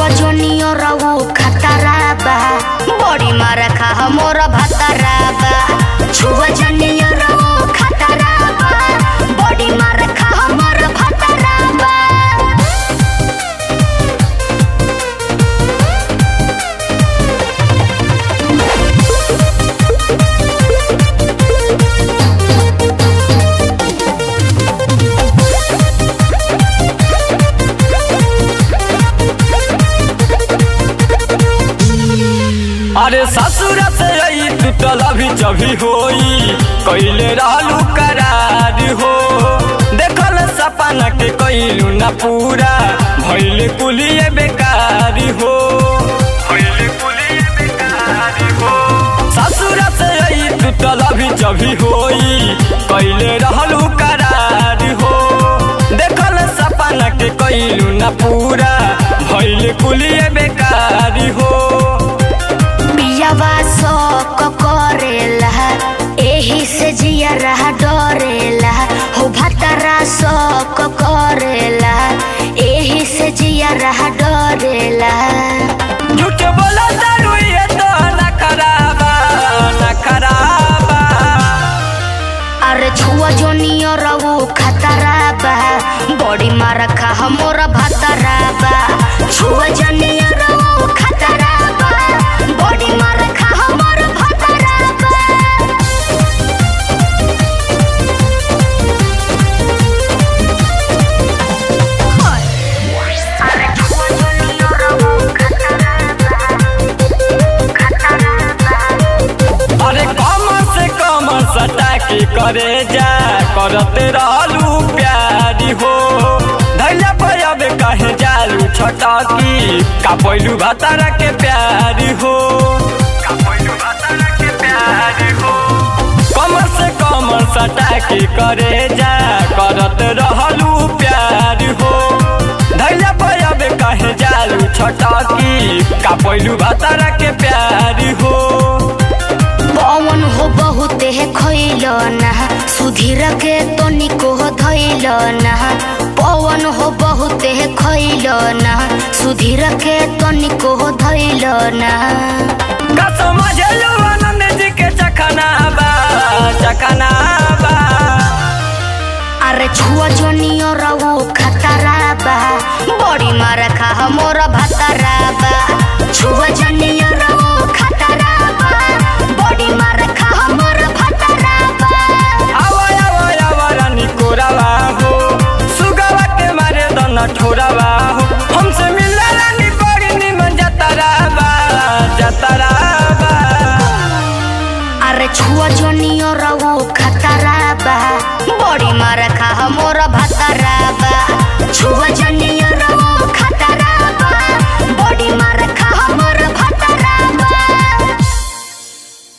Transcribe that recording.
छुआ जोनियो रवो खतरा बा बड़ी मार खा मोर भतरा बा छुआ जोनियो रवो खतरा बा बड़ी मार खा मोर भतरा बा अरे ससुर से आई टूटल अभी जभी होई कैले रहलू करार हो देखल सपना के कैलू न पूरा भैले कुलिए बेकार हो भैले कुलिए बेकार हो ससुर से आई टूटल अभी जभी होई कैले रहलू करार हो देखल सपना के कैलू न पूरा भैले कुलिए बेकार हो पियावा शौक करेला एही से जिया रहा डरेला हो भतरा शौक करेला एही से जिया रहा डरेला झूठ बोला दारू ये तो न खराबा न खराबा अरे छुआ जोनियो रवो खतरा बा बड़ी मार खा हमोर भतरा बा छुआ जोनियो रवो खतरा बा बड़ी मार खा हमोर भतरा बा अरे छुआ जोनियो रवो खतरा बा खतरा बा अरे कम से कम सटा के करे जा करते रहलू प्यारी हो धैला पर अब कहे जालू छटकी का पैलू भतारा के प्यारी हो का पैलू भतारा के प्यारी हो कम से कम सटा के करे जा करत रहलू प्यार हो धैला पर अब कहे जालू छटकी का पैलू भतारा के प्यार हो पवन हो बहुत है खैल ना सुधीर के तनिको हो धैल ना पवन हो बहुत है खैल ना सुधीर के तनिको हो धैल ना का समझलू आनंद जी के चखना बा चखना बा अरे छुआ जोनियो रवो खतरा बा बड़ी मार खा हमोर भतरा बा छुआ जोनियो रवो खतरा बा बड़ी मार खा हमोर भतरा बा आवा आवा आवा रानी कोरावा हो सुगवा के मारे दन ठो